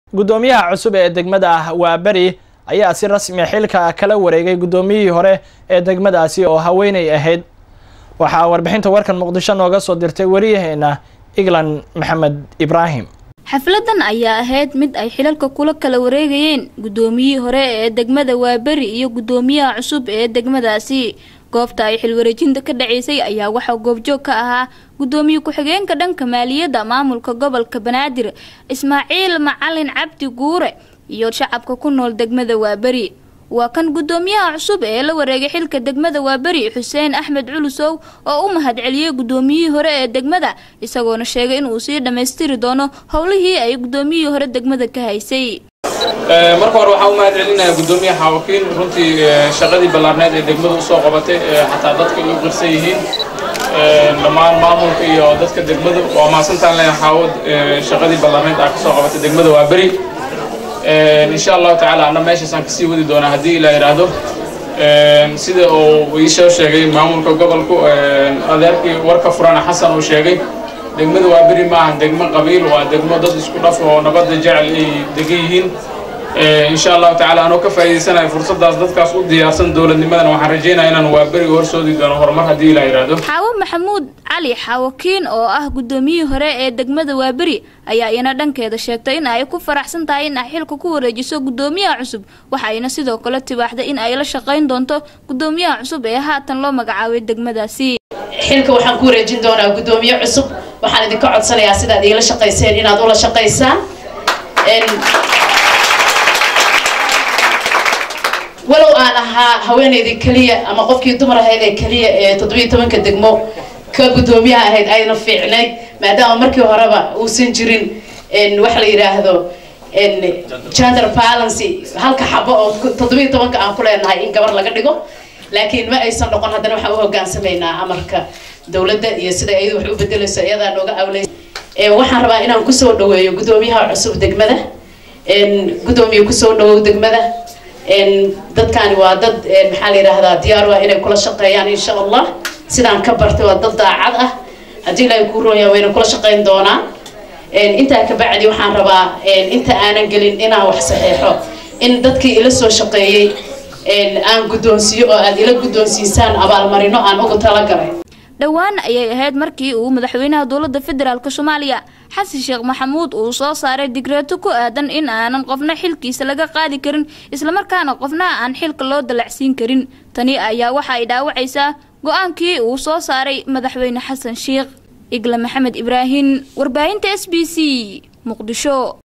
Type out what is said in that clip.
guddoomiyaha cusub ee degmada ah waa beri ayaa si rasmi xilka kala wareegay guddoomiyihii hore ee degmadaasi oo haweenay ahayd waxaa warbixinta warkan muqdisho nooga soo dirtay wariyaheena iglan maxamed ibraahim xafladan ayaa ahayd mid ay xilalka kula kala wareegayeen guddoomiyihii hore ee degmada waaberi iyo guddoomiyaha cusub ee degmadaasi goobta ay xilwareejinta ka dhaceysay ayaa waxaa goobjoog ka ahaa guddoomiye ku-xigeenka dhanka maaliyadda maamulka gobolka banaadir ismaaciil macalin cabdi guure iyo shacabka ku nool degmada waaberi waa kan guddoomiyaha cusub ee la wareegay xilka degmada waaberi xuseen axmed culusow oo u mahadceliyey guddoomiyihii hore ee degmada isagoona sheegay inuu sii dhammaystiri doono howlihii ay guddoomiyihii hore degmada ka haysay marka hore waxaan u mahad celinayaa guddoomiye xaawakiin runtii shaqadii ballaarneed ee degmada usoo qabatay xataa dadka ay u qirsan yihiin dhammaan maamulka iyo dadka degmada waa mahadsantaan leeyahay xaawad shaqadii ballaarneed aa kasoo qabatay degmada waa beri insha allahu tacaala anna meeshaasaan kasii wadi doonaa haddii ilaa yidhaahdo sida uu iisoo sheegay maamulka gobolku adeerkii warka furana xasan uu sheegay degmada waa beri maahan degmo qabiil waa degmo dad isku dhaf oo nabadda jecel ay degan yihiin insha allahu tacaala anoo ka faa'iidaysanayo fursadaas dadkaas u diyaarsan dowladnimadana waxaan rajeynaya inaan waa beri horsoodi doono horumar haddii ilaa yidhaahdo xaawo maxamuud cali xaawakiin oo ah guddoomiyihii hore ee degmada waaberi ayaa iyana dhankeeda sheegtay in ay ku faraxsan tahay in ay xilka ku wareejiso guddoomiyaha cusub waxayna sidoo kale tibaaxday in ay la shaqayn doonto guddoomiyaha cusub ee haatan loo magacaabay degmadaasi xilka waxaan ku wareejin doonaa guddoomiye cusub waxaan idinka codsanayaa sidaad iila shaqayseen inaad ula shaqaysaan walow aan ahaa haweenaydii keliya ama qofkii dumar ahayd ee keliya ee toddobiyo tobanka degmo ka guddoomiyaha ahayd ayna fiicnayd maadaama markii horeba uusan jirin waxa la yidhaahdo gender balance halka xabo oo toddobiyo tobanka aan ku leenahay in gabar laga dhigo laakiin ma aysan noqon haddana waxaan u hogaansamaynaa amarka dowladda iyo sida iyadu wax u bedelayso iyadaa nooga awlay waxaan rabaa inaan kusoo dhaweeyo guddoomiyaha cusub degmada guddoomiye kusoo dhawow degmada dadkani waa dad maxaa la yidhaahdaa diyaar ah inay kula shaqeeyaan insha allah sidaan ka bartay waa dad daacad ah haddii ilaahay kuu rooyaa wayna kula shaqeyn doonaa intaa ka bacdi waxaan rabaa inta aanan gelin inaan wax saxeexo in dadkii ila soo shaqeeyey aan guddoonsiiyo oo aad ila guddoonsiisaan abaalmarino aan ugu talagalay dhowaan ayay ahayd markii uu madaxweynaha dowladda federaalk soomaaliya xasan sheekh maxamuud uu soo saaray digreeto ku aadan in aanan qofna xilkiisa laga qaadi karin islamarkaana qofna aan xilka loo dalacsiin karin tani ayaa waxa ay dhaawacaysaa go-aankii uu soo saaray madaxweyne xasan sheekh igla maxamed ibraahin warbaahinta s b c muqdisho